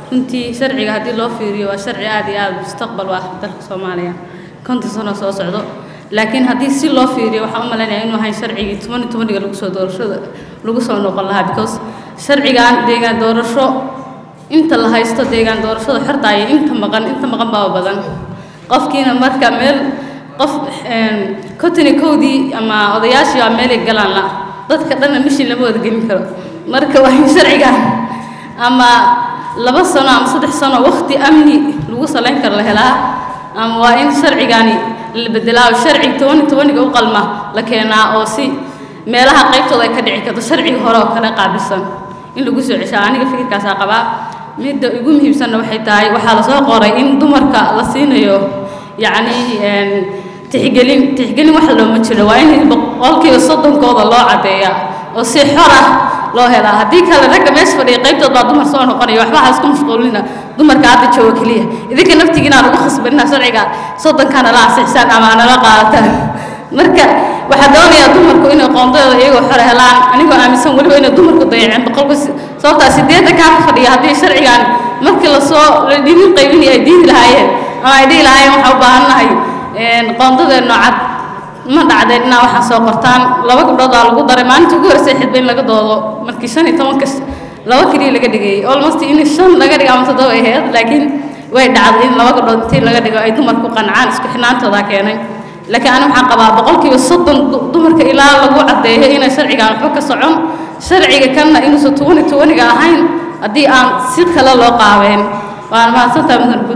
runtii sharciga haddii loo fiiriyo waa sharci aad iyo aad mustaqbal u ah dalka soomaaliya konton sano soo socdo laakiin haddii si loo fiiriyo waxaan u malaynayaa inuu ahayn sharcigii toban iyo tobaniga lagu soo doorashada lagu soo noqon lahaa because sharcigan deegaan doorasho inta la haysto deegaan doorashada xortaaya inta maqan inta maqan baa badan qofkiina marka meel qof kotoni kowdii ama odayaashii waa meelay galaan la dadka dhanna mishin lama wada gelin karo marka waa in sharcigan ama laba sano ama saddex sano waqti amni lagu salayn karo la helaa ama waa in sharcigani la bedelaa sharci tobani tobaniga u qalma la keenaa oo si meelaha qaybtooda ay ka dhici karto sharciga hore oo kale qaabilsan in lagu soo ceshaa aniga fikirkaasaa qabaa midda ugu muhiimsanna waxay tahay waxaa lasoo qoray in dumarka la siinayo yacni tixgelin tixgelin wax looma jiro waa in boqolkiiba soddonkooda loo caddeeya oo si xor ah loo helaa haddii kale ragga meesha fadhiya qaybtood baa dumar soo noqonaya waxba ha isku mashquulina dumarka hadda jooga keliya idinka naftigiina lagu khasbanina sharciga soddonkana la ansixisaan ama nala qaadataan marka waxaa doonayaa dumarku inay qoondadooda iyagoo xor helaan anigoo aaminsan weliba inay dumarku dayaceen boqolka sababtaa sideedda kaa ka fadhiya haddii sharcigan markii lasoo la dhibin qaybinaya ay diidi lahaayeen ama ay dhihi lahaayeen waxaa u baahannahay qoondadeenno cad ma dhacdeen inaa waxaa soo qortaan laba gabdhood aa lagu daray maalinta ugu horeysay xidba in laga doodo markii shan iyo tobanka laba keliya laga dhigayay almost in shan laga dhigo ama toddoba ay ahayd laakiin way dhacday in laba gabdhood intii laga dhigo ay dumarku qancaan isku xidhnaantoodaa keenay laakiin ani waxaan qabaa boqolkiiba soddon dumarka ilaa lagu caddeeyo inay sharcigan waxba ka socon sharciga kanna inuusan tobani tobaniga ahayn haddii aan si kale loo qaabeen waan mahadsantahay mudan